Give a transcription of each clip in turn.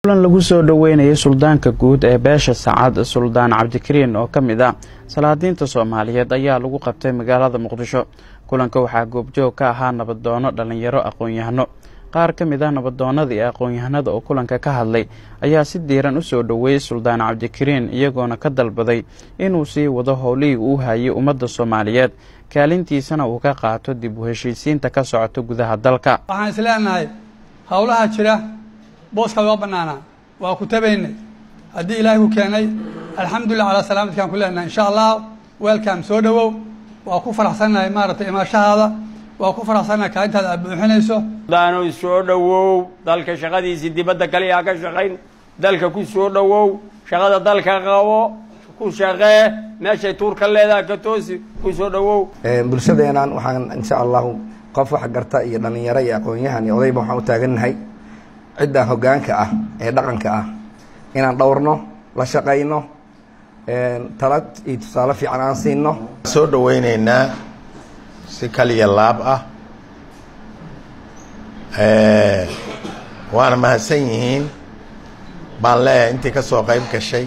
kulan lagu soo dhoweynayay suldaanka guud ee beesha sacad suldaan cabdikariin oo ka mid ah salaadiinta soomaaliyeed ayaa lagu qabtay magaalada muqdisho kulanka waxaa goobjoog ka ahaa nabadoono dhallinyaro aqoon-yahano qaar ka mid ah nabadoonnada iyo aqoon-yahanada oo kulanka ka hadlay ayaa si diiran u soo dhoweeyey suldaan cabdikariin iyagoona ka dalbaday inuu sii wado howlihii uu hayay ummadda soomaaliyeed kaalintiisana uu ka qaato dib u heshiisiinta ka socota gudaha dalka waxaan is leenahay howlaha jira booska loo bannaanaa waa ku tabaynay haddii ilaahay ku keenay alxamdulillah calaa salaamadkaan ku leenahay insha allah weelkaam soo dhowow waa ku faraxsannahay maaragtay imaashahaada waa ku faraxsannahay kaalintaada aad buuxinayso daanow soo dhowow dalka shaqadiisii dibadda kaliya ka shaqayn dalka ku soo dhowow shaqada dalka qabo ku shaqee meeshay tuurka leedaha ka toosi ku soo dhowow bulshadeenan waxaan insha allahu qof wax garta iyo dhallinyaro iyo aqoon-yahan iyo odayba waxaan u taagannahay cidda hoggaanka ah ee dhaqanka ah inaan dhowrno la shaqayno talad iyo tusaale fiican aan siino soo dhoweyneynaa si kaliya laab ah waana mahadsan yihiin baan leeyahay intii ka soo qayb gashay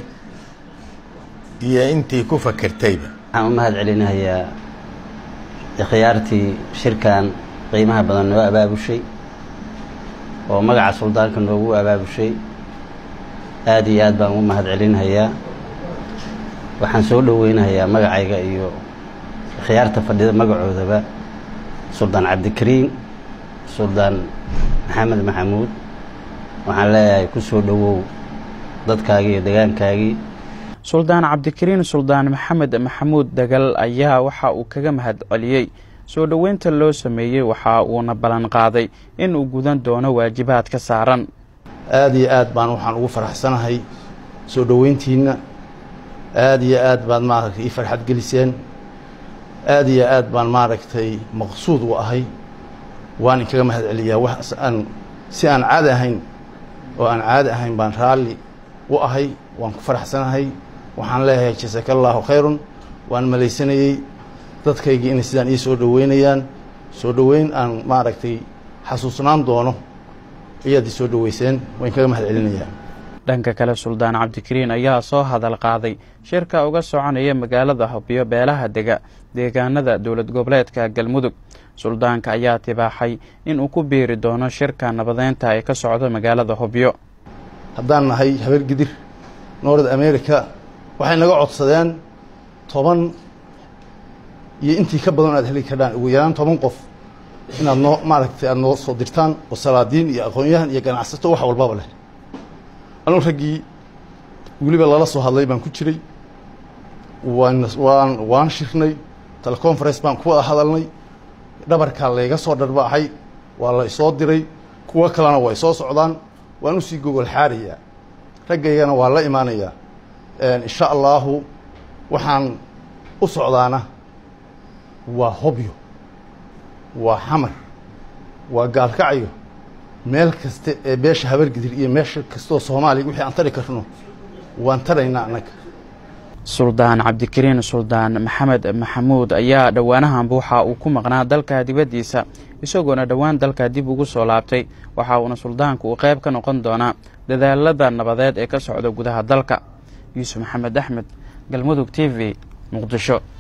iyo intii ku fakertayba waxaan u mahad celinayaa ikhyaartii shirkan qiimaha badan noo abaabushay oo magaca suldaanka noogu abaabushay aad iyo aad baan ugu mahad celinayaa waxaan soo dhoweynayaa magacayga iyo ikhyaarta fadhida magacoodaba suldaan cabdikariin suldaan maxamed maxamuud waxaan leeyahay ku soo dhowow dadkaagii iyo degaankaagii suldaan cabdikariin suldaan maxamed maxamuud dagal ayaa waxa uu kaga mahad celiyey soo dhoweynta loo sameeyey waxa uuna ballan qaaday in uu gudan doono waajibaadka saaran aada iyo aad baan waxaan ugu faraxsanahay soo dhoweyntiinna aada iyo aad baad maaragtay ii farxad geliseen aada iyo aad baan maaragtay maqsuud u ahay waan inkaga mahad celiyaa wax aan si aan caadi ahayn oo aan caadi ahayn baan raalli u ahay waan ku faraxsanahay waxaan leeyahay jasaka allaahu khayrun waan malaysanayey dadkaygii inay sidaan ii soo dhoweynayaan soo dhoweyn aan maaragtay xasuusnaan doono ayaad ii soo dhoweyseen waan kaga mahad celinayaa dhanka kale suldaan cabdikariin ayaa soo hadal qaaday shirka uga soconaya magaalada hobyo beelaha dega deegaanada dowlad goboleedka galmudug suldaanka ayaa tibaaxay in uu ku biiri doono shirka nabadeynta ee ka socdo magaalada hobyo haddaan nahay habeer gidir north america waxay naga codsadeen toban iyo intii ka badan aad heli kardhaan ugu yaraan toban qof inaad noo maaragtay aada noo soo dirtaan oo salaadiin iyo aqoon-yahan iyo ganacsato wax walbaba leh anugu raggii weliba lala soo hadlay baan ku jiray waan waan waan shirnay teleconference baan ku wada hadalnay dhabarkaa layga soo dharbaaxay waa la isoo diray kuwo kalena way soo socdaan waan usii gogol xaarayaa raggaygana waa la imaanayaa insha allaahu waxaan u socdaana waa hobyo waa xamar waa gaalkacyo meel kasta ee beesha habargidir iyo meesha kastaoo soomaaliya wixii aan tari karno waan taraynaa annaga suldaan cabdikariin suldaan maxamed maxamuud ayaa dhowaanahanba waxa uu ku maqnaa dalka dibaddiisa isagoona dhowaan dalka dib ugu soo laabtay waxa uuna suldaanku uu qayb ka noqon doonaa dadaalada nabadeed ee ka socda gudaha dalka yuusuf maxamed axmed galmudug t v muqdisho